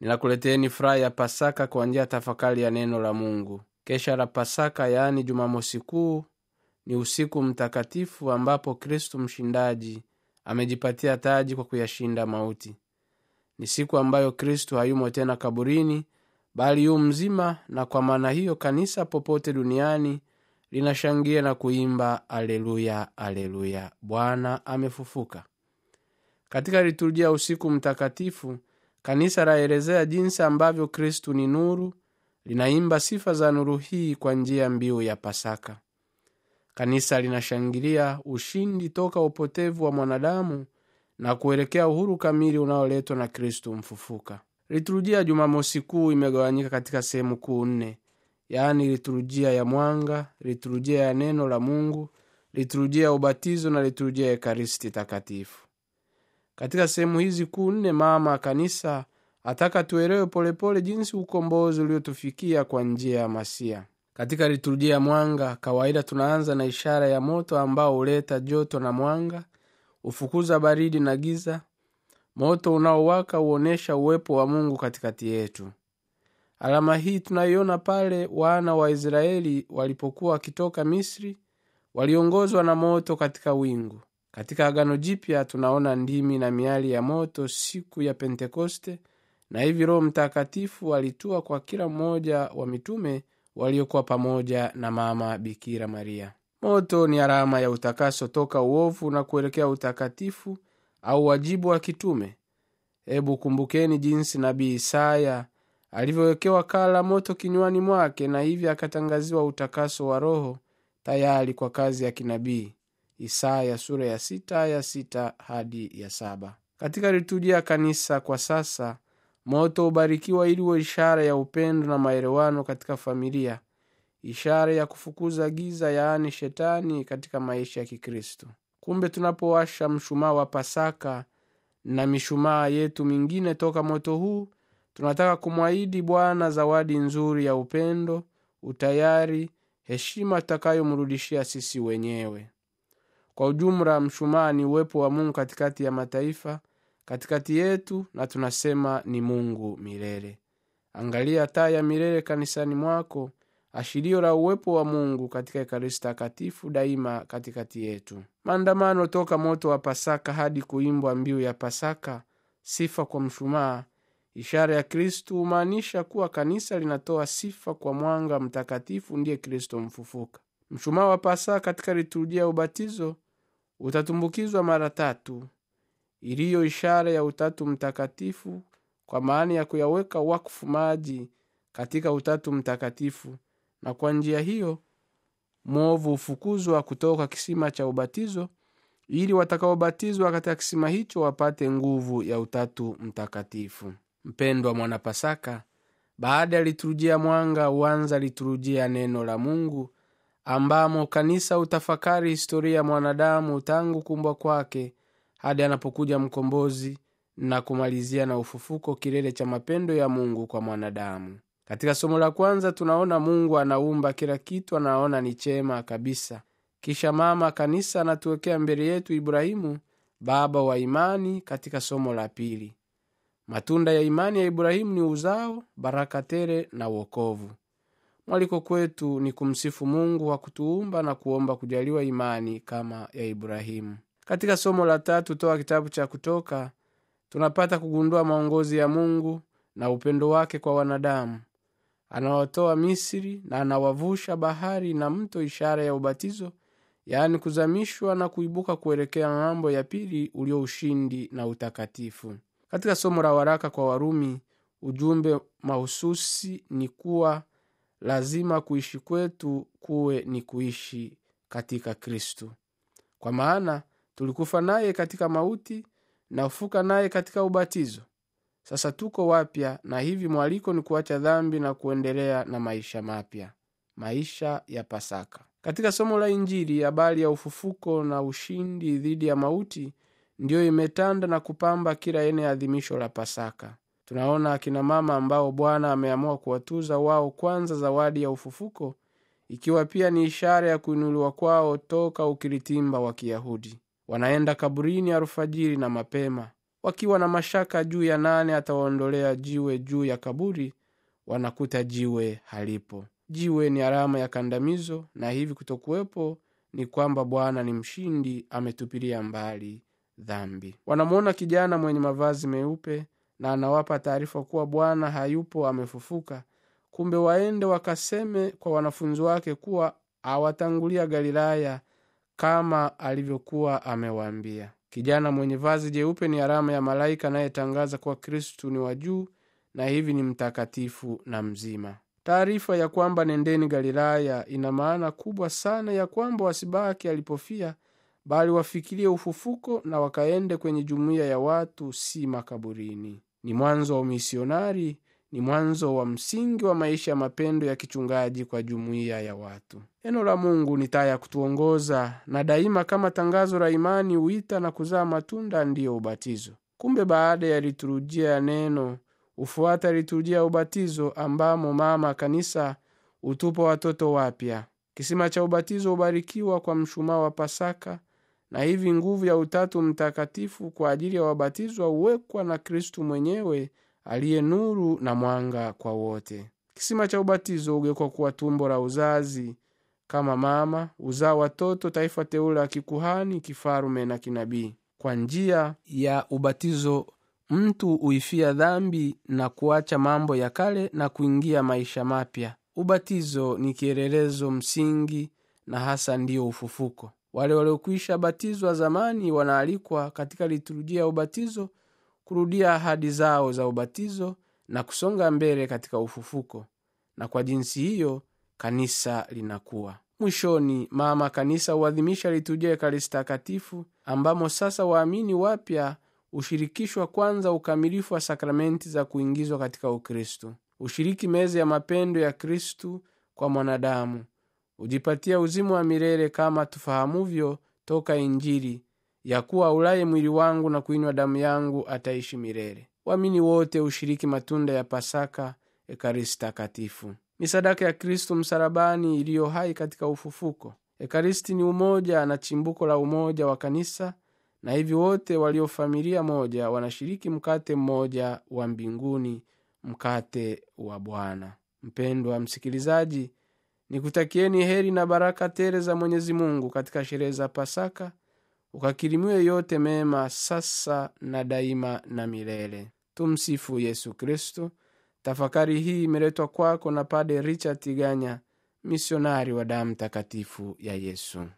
ninakuleteni furaha ya pasaka kwa njia ya tafakari ya neno la mungu kesha la pasaka yaani jumamosi kuu ni usiku mtakatifu ambapo kristu mshindaji amejipatia taji kwa kuyashinda mauti ni siku ambayo kristu hayumo tena kaburini bali yu mzima na kwa maana hiyo kanisa popote duniani linashangia na kuimba aleluya aleluya bwana amefufuka katika liturujia ya usiku mtakatifu kanisa laelezea jinsi ambavyo kristu ni nuru linaimba sifa za nuru hii kwa njia mbiu ya pasaka kanisa linashangilia ushindi toka upotevu wa mwanadamu na kuelekea uhuru kamili unaoletwa na kristu mfufuka liturujia ya jumamosi kuu imegawanyika katika sehemu kuu nne yaani liturujia ya mwanga liturujia ya neno la mungu liturujia ya ubatizo na liturujia ya ekaristi takatifu katika sehemu hizi kuu nne mama kanisa ataka tuelewe polepole jinsi ukombozi uliotufikia kwa njia ya masia katika liturujia ya mwanga kawaida tunaanza na ishara ya moto ambao huleta joto na mwanga hufukuza baridi na giza moto unaowaka huonyesha uwepo wa mungu katikati yetu alama hii tunaiona pale wana wa israeli walipokuwa wakitoka misri waliongozwa na moto katika wingu katika agano jipya tunaona ndimi na miali ya moto siku ya pentekoste na hivi roho mtakatifu alitua kwa kila mmoja wa mitume waliokuwa pamoja na mama bikira maria moto ni alama ya utakaso toka uovu na kuelekea utakatifu au wajibu wa kitume hebu kumbukeni jinsi nabii isaya alivyowekewa kaa la moto kinywani mwake na hivyo akatangaziwa utakaso wa roho tayari kwa kazi ya kinabii isaya sura ya sita ya sita hadi ya saba katika liturujia ya kanisa kwa sasa moto hubarikiwa ili uwe ishara ya upendo na maelewano katika familia ishara ya kufukuza giza yaani shetani katika maisha ya kikristo kumbe tunapowasha mshumaa wa pasaka na mishumaa yetu mingine toka moto huu tunataka kumwahidi bwana zawadi nzuri ya upendo utayari heshima tutakayomrudishia sisi wenyewe kwa ujumla mshumaa ni uwepo wa mungu katikati ya mataifa katikati yetu na tunasema ni mungu milele angalia taa ya milele kanisani mwako ashirio la uwepo wa mungu katika ekaristi takatifu daima katikati yetu maandamano toka moto wa pasaka hadi kuimbwa mbiu ya pasaka sifa kwa mshumaa ishara ya kristu humaanisha kuwa kanisa linatoa sifa kwa mwanga mtakatifu ndiye kristo mfufuka mshumaa wa pasaka katika liturujia ya ubatizo utatumbukizwa mara tatu iliyo ishara ya utatu mtakatifu kwa maana ya kuyaweka wakfu maji katika utatu mtakatifu na kwa njia hiyo mwovu hufukuzwa kutoka kisima cha ubatizo ili watakaobatizwa katika kisima hicho wapate nguvu ya utatu mtakatifu mpendwa mwanapasaka baada ya liturujia mwanga huanza liturujia ya neno la mungu ambamo kanisa hutafakari historia ya mwanadamu tangu kumbwa kwake hadi anapokuja mkombozi na kumalizia na ufufuko kilele cha mapendo ya mungu kwa mwanadamu katika somo la kwanza tunaona mungu anaumba kila kitu anaona ni chema kabisa kisha mama kanisa anatuwekea mbele yetu ibrahimu baba wa imani katika somo la pili matunda ya imani ya ibrahimu ni uzao baraka tele na uokovu mwaliko kwetu ni kumsifu mungu wa kutuumba na kuomba kujaliwa imani kama ya ibrahimu katika somo la tatu toa kitabu cha kutoka tunapata kugundua maongozi ya mungu na upendo wake kwa wanadamu anawatoa misri na anawavusha bahari na mto ishara ya ubatizo yaani kuzamishwa na kuibuka kuelekea ng'ambo ya pili ulio ushindi na utakatifu katika somo la waraka kwa warumi ujumbe mahususi ni kuwa lazima kuishi kwetu kuwe ni kuishi katika kristu kwa maana tulikufa naye katika mauti na kufuka naye katika ubatizo sasa tuko wapya na hivi mwaliko ni kuacha dhambi na kuendelea na maisha mapya maisha ya pasaka katika somo la injili habari ya ufufuko na ushindi dhidi ya mauti ndiyo imetanda na kupamba kila ene adhimisho la pasaka tunaona akina mama ambao bwana ameamua kuwatuza wao kwanza zawadi ya ufufuko ikiwa pia ni ishara ya kuinuliwa kwao toka ukiritimba wa kiyahudi wanaenda kaburini alfajiri na mapema wakiwa na mashaka juu ya nane atawaondolea jiwe juu ya kaburi wanakuta jiwe halipo jiwe ni alama ya kandamizo na hivi kutokuwepo ni kwamba bwana ni mshindi ametupilia mbali dhambi wanamwona kijana mwenye mavazi meupe na anawapa taarifa kuwa bwana hayupo amefufuka kumbe waende wakaseme kwa wanafunzi wake kuwa awatangulia galilaya kama alivyokuwa amewaambia kijana mwenye vazi jeupe ni alama ya malaika anayetangaza kuwa kristu ni wa juu na hivi ni mtakatifu na mzima taarifa ya kwamba nendeni galilaya ina maana kubwa sana ya kwamba wasibaki alipofia bali wafikirie ufufuko na wakaende kwenye jumuiya ya watu si makaburini ni mwanzo wa umisionari ni mwanzo wa msingi wa maisha ya mapendo ya kichungaji kwa jumuiya ya watu neno la mungu ni taa ya kutuongoza na daima kama tangazo la imani huita na kuzaa matunda ndiyo ubatizo kumbe baada ya liturujia ya neno hufuata liturujia ya ubatizo ambamo mama kanisa hutupa watoto wapya kisima cha ubatizo hubarikiwa kwa mshumaa wa pasaka na hivi nguvu ya utatu mtakatifu kwa ajili ya wabatizwa huwekwa na kristu mwenyewe aliye nuru na mwanga kwa wote kisima cha ubatizo hugekwa kuwa tumbo la uzazi kama mama uzaa watoto taifa teule la kikuhani kifalume na kinabii kwa njia ya ubatizo mtu huifia dhambi na kuacha mambo ya kale na kuingia maisha mapya ubatizo ni kielelezo msingi na hasa ndiyo ufufuko wale waliokwisha batizwa zamani wanaalikwa katika liturujia ya ubatizo kurudia ahadi zao za ubatizo na kusonga mbele katika ufufuko na kwa jinsi hiyo kanisa linakuwa mwishoni mama kanisa huadhimisha liturujia ya ekaristi takatifu ambamo sasa waamini wapya hushirikishwa kwanza ukamilifu wa sakramenti za kuingizwa katika ukristu ushiriki meza ya mapendo ya kristu kwa mwanadamu hujipatia uzimu wa milele kama tufahamuvyo toka injili ya kuwa ulaye mwili wangu na kuinywa damu yangu ataishi milele waamini wote hushiriki matunda ya pasaka ekaristi takatifu ni sadaka ya kristo msalabani iliyo hai katika ufufuko ekaristi ni umoja na chimbuko la umoja wa kanisa na hivi wote walio familia moja wanashiriki mkate mmoja wa mbinguni mkate wa bwana mpendwa msikilizaji nikutakieni heri na baraka tele za mwenyezi mungu katika sherehe za pasaka ukakirimiwe yote mema sasa na daima na milele tumsifu yesu kristo tafakari hii imeletwa kwako na pade richard tiganya misionari wa damu takatifu ya yesu